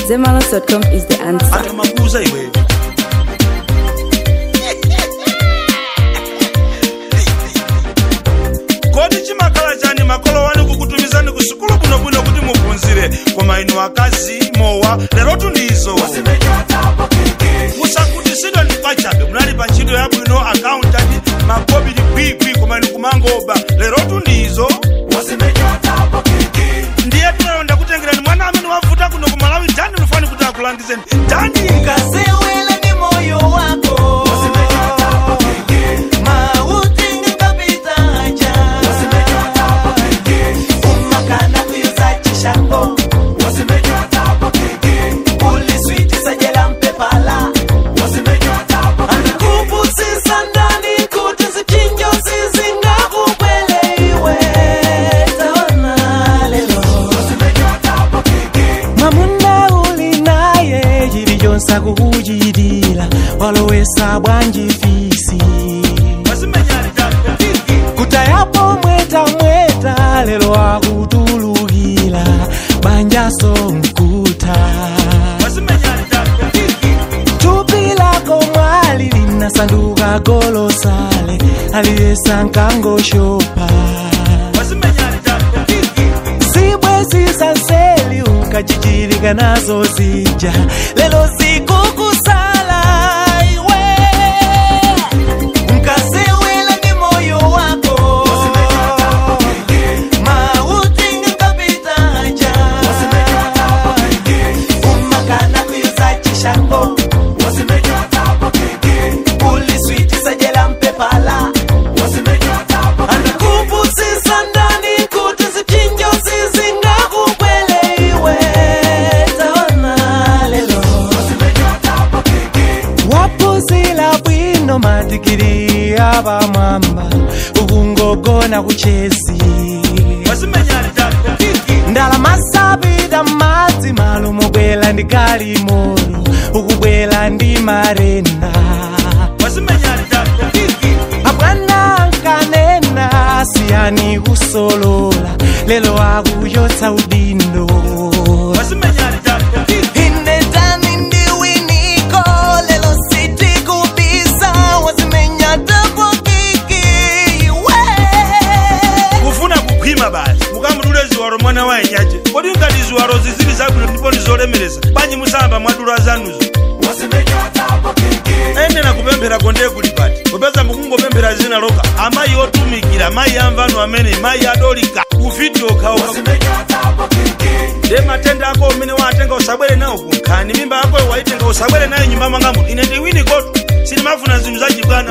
Zemalas.com is the answer. atamakuuza iweyo kodi chimakhala chani makolo wanu kukutumizani ku sukulu bwinobwino kuti muphunzire koma inu akazi mowa lero tundizowa musakutisidwa ndi pachabe munali pa ntchito yabwino akauntanti makobiri bwibwi koma inu kumangoba lero tundizo ndiye tinalonda kutengerani mwana amene wavuta kuno ku malawi tani lufani kuti akulangizeni tani Kasewele ni moyo wako mauti ngapita aja umakana kuyuza chishango uliswitisa jela mpepala anakupusisa ndani kuti zipinjo zizingakubwele taona lelo mamuna uli naye chili chonse akukuchitira walowesa bwanji fisi wasimenyali tabe kutayapo mweta mweta lero akutulukira banjaso mkuta wasimenyali tabe tupi lako mwali linasanduka golosale aliyesa nkangoshopa wasimenyali tabe zibwe zisanseli ukachichirika nazo zija lelo zikukusala iwe mkasewela ni moyo wako mauti ngakapitaja umakana kuyuza chishango uliswitisa jela mpepala anakupusisa ndani kuti zipinjo zizingakubwele iwe taona lelo wapuzila bwino madigiri abamwamba ukungogona kuchezi wasimenyali tabe ndalama sabida madzi malo mubwela ndi galimolo ukubwela ndi marenda wasimenyali tabe abwana nkanena siyani kusolola lelo akuyotsa udindo wasimenyali tabe inetani ndiwiniko lelo sitikubisa wazimenya tapokiki we kufuna kukhwima basi mukamudule ziwalo mwana wa enyaje kodi ngati ziwalo zizili zabwino ndipo ndizolemereza banji musamba mwadula zanuzo enena kupemphera konde kuli pati popeza mukungopemphera zina loka amayi otumikira mayi amvano amene mayi adolika ufiti okhaokha de matenda ako umene watenga usabwere nawo kunkhani mimba yako waitenga usabwere nayo nyumba mwangamu ine ndiwini kotu sinimafuna zinthu zachibwana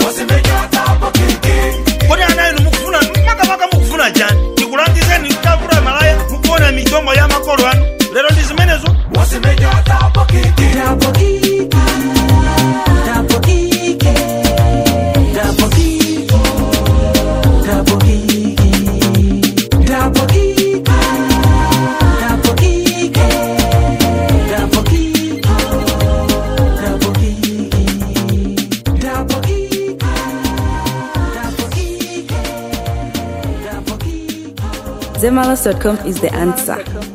kodi ana inu mukufuna makamaka mukufuna chani tikulangizeni kutavula malaya mukuona michongo ya makolo anu lero ndi zimenezo Zemalas.com is the answer.